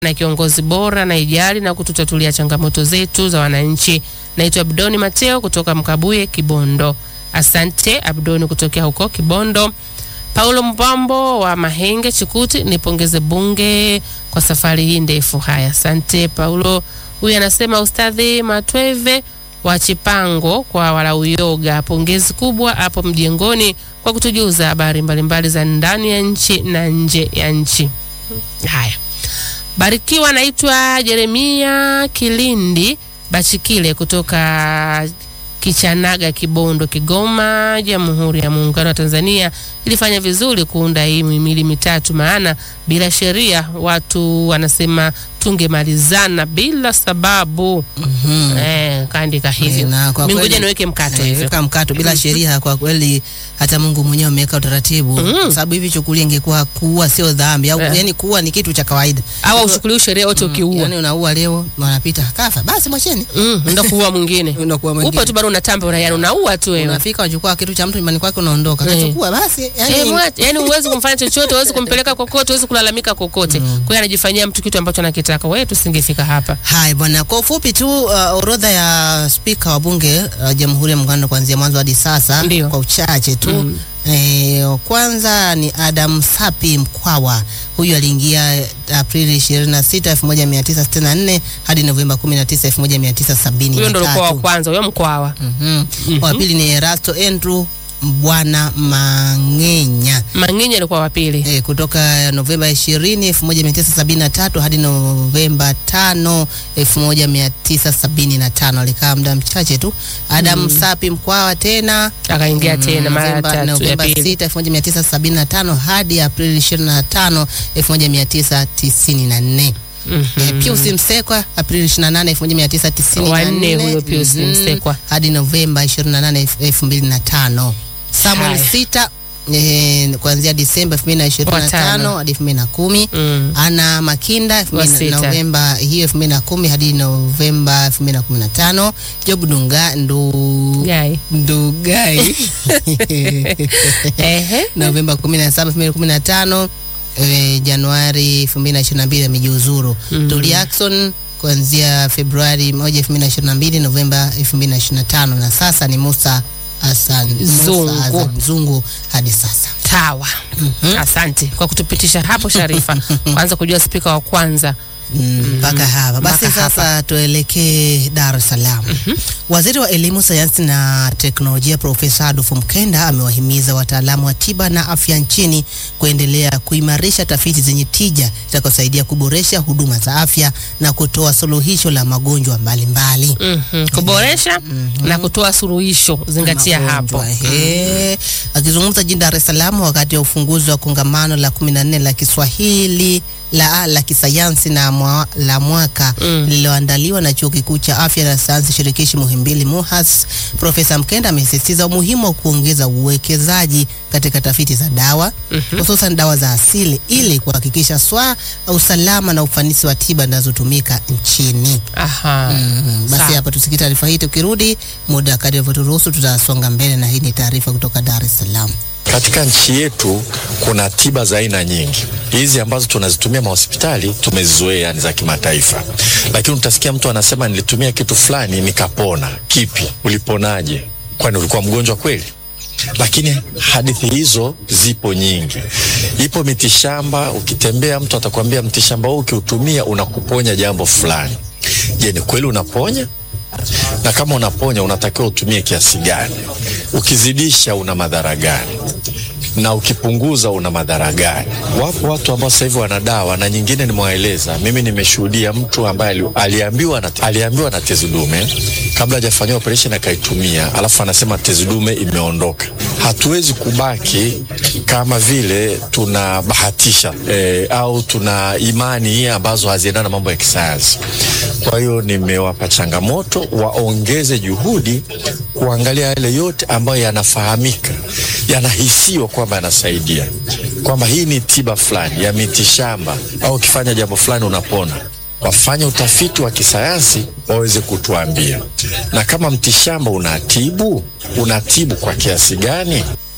na kiongozi bora na ijali na kututatulia changamoto zetu za wananchi. Naitwa Abdoni Mateo kutoka Mkabuye, Kibondo. Asante Abdoni kutokea huko Kibondo. Paulo Mbambo wa Mahenge Chikuti, nipongeze bunge kwa safari hii ndefu. Haya, asante Paulo. Huyu anasema Ustadhi Matweve wa Chipango kwa Walauyoga, pongezi kubwa hapo mjengoni kwa kutujuza habari mbalimbali za ndani ya nchi na nje ya nchi. Haya, Barikiwa. Naitwa Jeremia Kilindi Bachikile kutoka Kichanaga, Kibondo, Kigoma. Jamhuri ya Muungano wa Tanzania ilifanya vizuri kuunda hii mihimili mitatu, maana bila sheria watu wanasema tungemalizana bila sababu. Mhm. Eh, kaandika hivyo. Na kwa Mimi ngoja kweli- niweke mkato Eh, hivyo. weka mkato bila sheria. Kwa kweli hata Mungu mwenyewe ameweka utaratibu, kwa sababu hivi chukulia, ingekuwa kuua sio dhambi au Eh. yani kuua ni kitu cha kawaida, Au uchukuliwe sheria wote ukiua. yani unaua leo wanapita kafa, basi mwacheni, Mm, ndio kuua mwingine. unakuwa mwingine Upo tu bado unatamba unayana unaua tu wewe. unafika unachukua kitu cha mtu nyumbani kwake unaondoka, Eh. kachukua basi yani Eh, mwache, yani huwezi kumfanya chochote, huwezi kumpeleka kokote, huwezi kulalamika kokote. Kwa hiyo anajifanyia mtu kitu ambacho anakitaka. Wewe tusingefika hapa. Hai bwana, kwa ufupi tu uh, orodha ya spika wa bunge uh, Jamhuri ya Muungano kuanzia mwanzo hadi sasa Ndio. kwa uchache tu Mm. Eh, kwanza ni Adam Sapi Mkwawa. Huyu aliingia Aprili 26, 1964 hadi Novemba 19, 1973. Huyo ndo alikuwa wa kwanza, huyo Mkwawa. Mhm. Wa pili ni Erasto Andrew Bwana Mang'enya Mang'enya alikuwa wa pili. e, kutoka Novemba 20 1973 hadi Novemba 5 1975. Alikaa muda mchache tu. Adam Sapi Mkwawa tena Akaingia tena mara ya Novemba, tatu ya Novemba pili. 6 1975 hadi Aprili 25 1994. Mhm. Eh, Pius Msekwa Aprili 28 1994. Wanne huyo Pius Mhm. Msekwa. hadi Novemba 28 2005. Samuel Haya. Sita eh, kuanzia Disemba 2025 Watano. hadi 2010. Mm. Ana Makinda elfu Wa mbili- sita. Novemba hiyo 2010 hadi Novemba 2015. Job Dunga ndu Gai. Ndugai Ehe. Novemba 17 2015 eh, Januari 2022 amejiuzuru. Mm. Tulia Ackson kuanzia Februari 1 2022 Novemba 2025 na sasa ni Musa Hassan Zungu. Musa Hassan Zungu hadi sasa. Sawa. Asante kwa kutupitisha hapo Sharifa. Kwanza kujua spika wa kwanza. Mm, mpaka hapa basi. mpaka Sasa tuelekee Dar es Salaam. Waziri wa Elimu, Sayansi na Teknolojia Profesa Adolf Mkenda amewahimiza wataalamu wa tiba na afya nchini kuendelea kuimarisha tafiti zenye tija zitakazosaidia kuboresha huduma za afya na kutoa suluhisho la magonjwa mbalimbali. Mhm. Kuboresha na kutoa suluhisho. Zingatia hapo. Magonjwa, ehe. Akizungumza jijini Dar es Salaam wakati wa ufunguzi wa kongamano la 14 la Kiswahili la, la kisayansi na mwa, la mwaka Mm. lililoandaliwa na Chuo Kikuu cha Afya na Sayansi Shirikishi Muhimbili MUHAS, Profesa Mkenda amesisitiza umuhimu wa kuongeza uwekezaji katika tafiti za dawa hususan dawa za asili ili kuhakikisha swaa usalama na ufanisi wa tiba zinazotumika nchini. Aha. Mhm. Basi Sawa. hapa tusikie taarifa hii, tukirudi muda kadri unavyoturuhusu tutasonga mbele, na hii ni taarifa kutoka Dar es Salaam. Katika nchi yetu kuna tiba za aina nyingi. Hizi ambazo tunazitumia mahospitali tumezizoea, yani za kimataifa, lakini utasikia mtu anasema nilitumia kitu fulani nikapona. Kipi? Uliponaje? Kwani ulikuwa mgonjwa kweli? Lakini hadithi hizo zipo nyingi. Ipo mitishamba, ukitembea mtu atakwambia mtishamba huu ukiutumia unakuponya jambo fulani. Je, ni kweli unaponya? na kama unaponya unatakiwa utumie kiasi gani? Ukizidisha una madhara gani? na ukipunguza una madhara gani? Wapo watu ambao sasa hivi wana dawa na nyingine nimewaeleza. Mimi nimeshuhudia mtu ambaye ali- aliambiwa na, aliambiwa na tezi dume kabla hajafanyiwa operation akaitumia, alafu anasema tezi dume imeondoka. Hatuwezi kubaki kama vile tunabahatisha eh, au tuna imani ambazo haziendana na mambo ya kisayansi. Kwa hiyo nimewapa changamoto waongeze juhudi kuangalia yale yote ambayo yanafahamika, yanahisiwa kwamba yanasaidia, kwamba hii ni tiba fulani ya mitishamba, au ukifanya jambo fulani unapona. Wafanye utafiti wa kisayansi waweze kutuambia, na kama mtishamba unatibu, unatibu kwa kiasi gani?